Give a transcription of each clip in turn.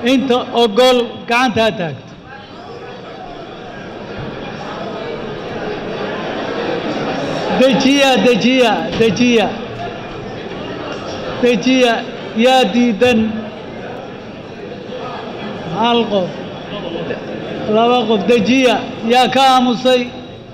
inta ogol gacanta ha taagto dejiya dejiya dejiya dejiya yaa diidan hal qof laba qof dejiya yaa ka aamusay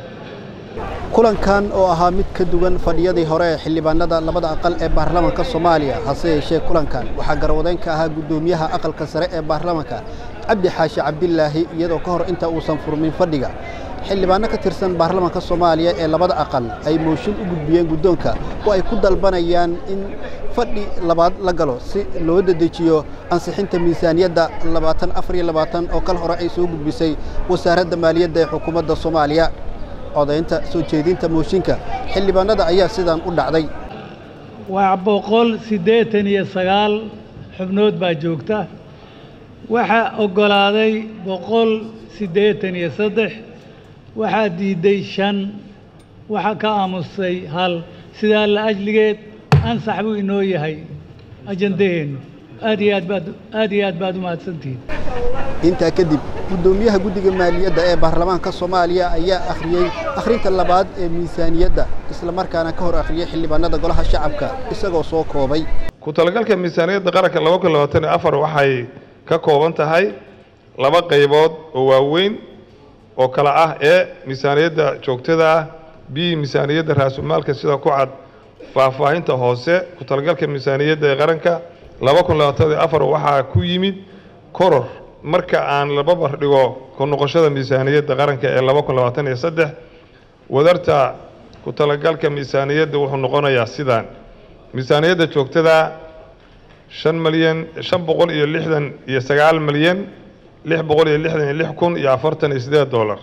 kulankan oo ahaa mid ka duwan fadhiyadii hore ee xildhibaanada labada aqal ee baarlamaanka soomaaliya hase yeeshee kulankan waxaa garwadeyn ka ahaa guddoomiyaha aqalka sare ee baarlamaanka cabdi xaashi cabdilaahi iyadoo ka hor inta uusan furmin fadhiga xildhibaano ka tirsan baarlamaanka soomaaliya ee labada aqal ay mooshin u gudbiyeen guddoonka oo ay ku dalbanayaan in fadhi labaad la galo si loo dedejiyo ansixinta miisaaniyadda labaatan afar iyo labaatan oo kal hore ay soo gudbisay wasaaradda maaliyadda ee xukuumadda soomaaliya codaynta soo jeedinta mooshinka xildhibaanada ayaa sidan u dhacday waa boqol siddeetan iyo sagaal xubnood baa joogta waxaa oggolaaday boqol siddeetan iyo saddex waxaa diidday shan waxaa ka aamusay hal sidaa la ajligeed ansax buu inoo yahay ajandaheennu aad iyo aad baad aad iyo aad baad u mahadsantihiin intaa kadib guddoomiyaha guddiga maaliyadda ee baarlamaanka soomaaliya ayaa akhriyey akhrinta labaad ee miisaaniyadda islamarkaana ka hor akhriyey xildhibaanada golaha shacabka isagoo soo koobay ku talagalka miisaaniyadda qaranka laba kun labaatan iyo afar waxay ka kooban tahay laba qaybood oo waaweyn oo kala ah ee miisaaniyadda joogtada ah b miisaaniyadda raasumaalka sida ku cad faahfaahinta hoose ku talagalka miisaaniyadda ee qaranka laba kun labaatan iyo afar waxaa ku yimid koror marka aan la babar dhigo ku noqoshada miisaaniyadda qaranka ee laba kun labaatan iyo saddex wadarta ku talagalka miisaaniyadda wuxuu noqonayaa sidaan miisaaniyadda joogtada shan malyan shan boqol iyo lixdan iyo sagaal malyan lix boqol iyo lixdan iyo lix kun iyo afartan iyo siddeed dollar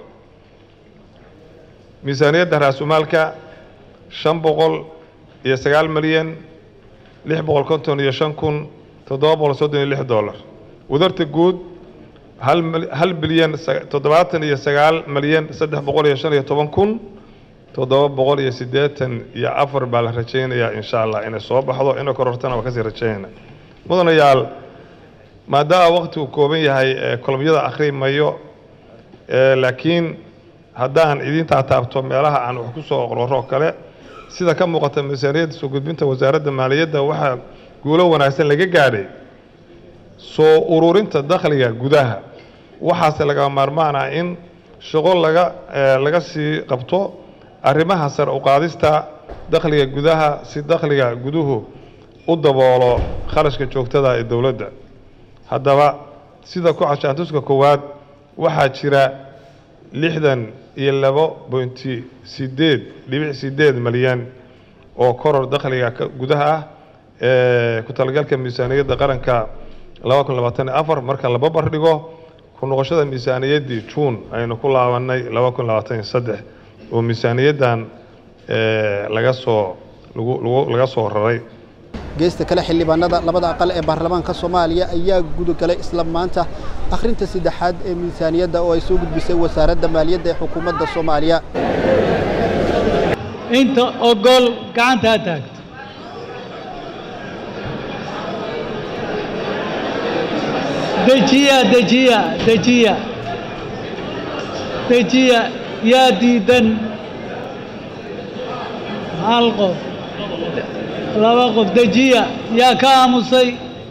miisaaniyadda raasumaalka shan boqol iyo sagaal malyan lix boqol konton iyo shan kun toddoba boqol soddon iyo lix dollar wadarta guud hal hal bilyan toddobaatan iyo sagaal malyan saddex boqol iyo shan iyo toban kun toddoba boqol iyo siddeetan iyo afar baa la rajaynayaa insha allah inay soo baxdo inay korortana waa kasii rajaynayna mudanayaal maadaama waqtigu kooban yahay kolomyada akhri mayo laakiin haddaan idintaa taabto meelaha aan wax ku soo qororo kale sida ka muuqata miisaaniyadda soo gudbinta wasaaradda maaliyadda waxaa guulo wanaagsan laga gaadhay soo ururinta dakhliga gudaha waxaase laga maarmaan ah in shaqo laga laga sii qabto arrimaha sare u qaadista dakhliga gudaha si dakhliga guduhu u daboolo kharashka joogtada ee dowladda haddaba sida ku cashaantuska koowaad waxaa jira lixdan iyo labo bointi sideed dhibic sideed malyan oo koror dakhliga gudaha ah ee ku talagalka miisaaniyadda qaranka laba kun labaatan iyo afar marka la babar dhigo ku noqoshada miisaaniyaddii juun aynu ku laabanay laba kun labaatan iyo saddex oo miisaaniyaddan laga soo lagu laga soo raray geesta kale xildhibaanada labada aqal ee baarlamaanka soomaaliya ayaa gudagalay isla maanta akhrinta saddexaad ee miisaaniyadda oo ay soo gudbisay wasaaradda maaliyadda ee xukuumadda soomaaliya inta ogol gacanta ha taagto dejiya dejiya dejiya dejiya yaa diidan hal qof laba qof dejiya yaa ka aamusay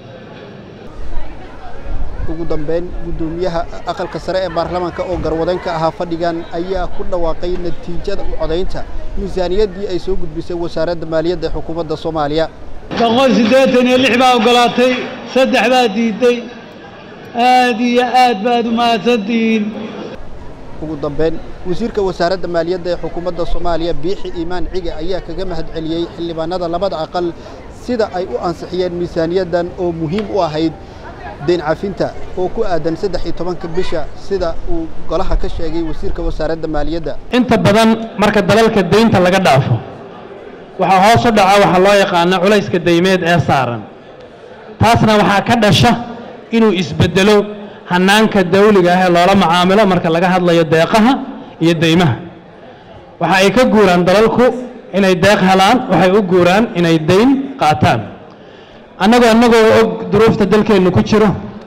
ugu dambeyn guddoomiyaha aqalka sare ee baarlamaanka oo garwadeyn ka ahaa fadhigan ayaa ku dhawaaqay natiijada u codaynta miisaaniyaddii ay soo gudbisay wasaaradda maaliyadda ee xukuumadda soomaaliya boqol siddeetan iyo lix baa oggolaatay saddex baa diidday aad iyo aad baad u mahadsantihiin ugu dambeyn wasiirka wasaaradda maaliyadda ee xukuumadda soomaaliya biixi iimaan cige ayaa kaga mahad celiyey xildhibaanada labada aqal sida ay u ansixiyeen miisaaniyaddan oo muhiim u ahayd deyn cafinta oo ku aadan saddex iyo tobanka bisha sida uu golaha ka sheegay wasiirka wasaaradda maaliyadda inta badan marka dalalka deynta laga dhaafo waxaa hoos u dhaca waxaa loo yaqaana culayska deymeed ee saaran taasna waxaa ka dhasha inuu isbeddelo hannaanka dawliga ah ee loola macaamilo marka laga hadlayo deeqaha iyo deymaha waxa ay ka guuraan dalalku inay deeq helaan waxay u guuraan inay deyn qaataan annagoo annagoo og duruufta dalkeennu ku jiro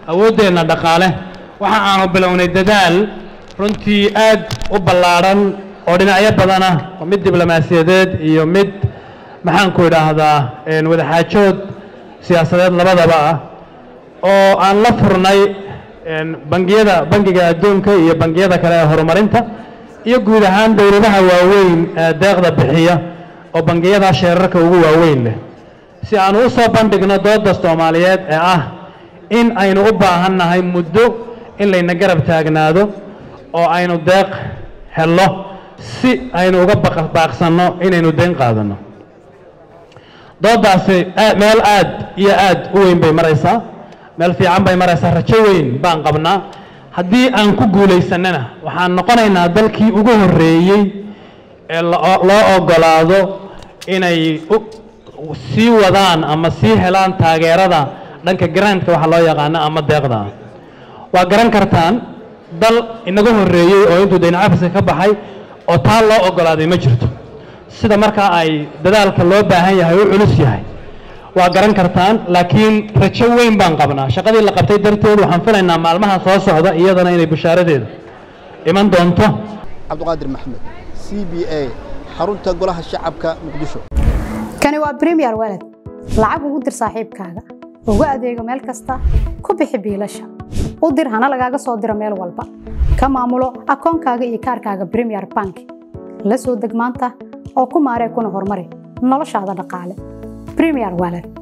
awooddeenna dhaqaale waxa aanu bilownay dadaal runtii aad u ballaadhan oo dhinacyo badan ah oo mid diblomaasiyadeed iyo mid maxaanku idhaahdaa wadaxaajood siyaasadeed labadaba ah oo aan la furnay bangiyada bangiga adduunka iyo bangiyada kale ee horumarinta iyo guud ahaan dowladaha waaweyn ee deeqda bixiya oo bangiyada sheerarka ugu waaweyn leh si aanu u soo bandhigno dooda soomaaliyeed ee ah in aynu u baahan nahay muddo in layna garab taagnaado oo aynu deeq hello si aynu uga baaqsanno inaynu deyn qaadanno doodaasi meel aad iyo aad u weyn bay maraysaa meel fiican bay maraysaa rajo weyn baan qabnaa haddii aan ku guulaysannana waxaan noqonaynaa dalkii ugu horreeyey ee loo oggolaado inay sii wadaan ama sii helaan taageerada dhanka grantka waxa loo yaqaano ama deeqda waa garan kartaan dal inaga horreeyey oo intuu dayn cafiska ka baxay oo taa loo oggolaaday ma jirto sida markaa ay dadaalka loo baahan yahay u culus yahay waa garan kartaan laakiin rajo weyn baan qabnaa shaqadii la qabtay darteed waxaan filaynaa maalmaha soo socda iyadana inay bishaaradeedu iman doonto cabdiqaadir maxmed c b a xarunta golaha shacabka muqdisho kani waa bremiyer walad lacag ugu dir saaxiibkaaga ugu adeego meel kasta ku bixi biilasha u dir hana lagaaga soo diro meel walba ka maamulo akoonkaaga iyo kaarkaaga bremiyer bank la soo deg maanta oo ku maaree kuna horumari noloshaada dhaqaale bremiyer walad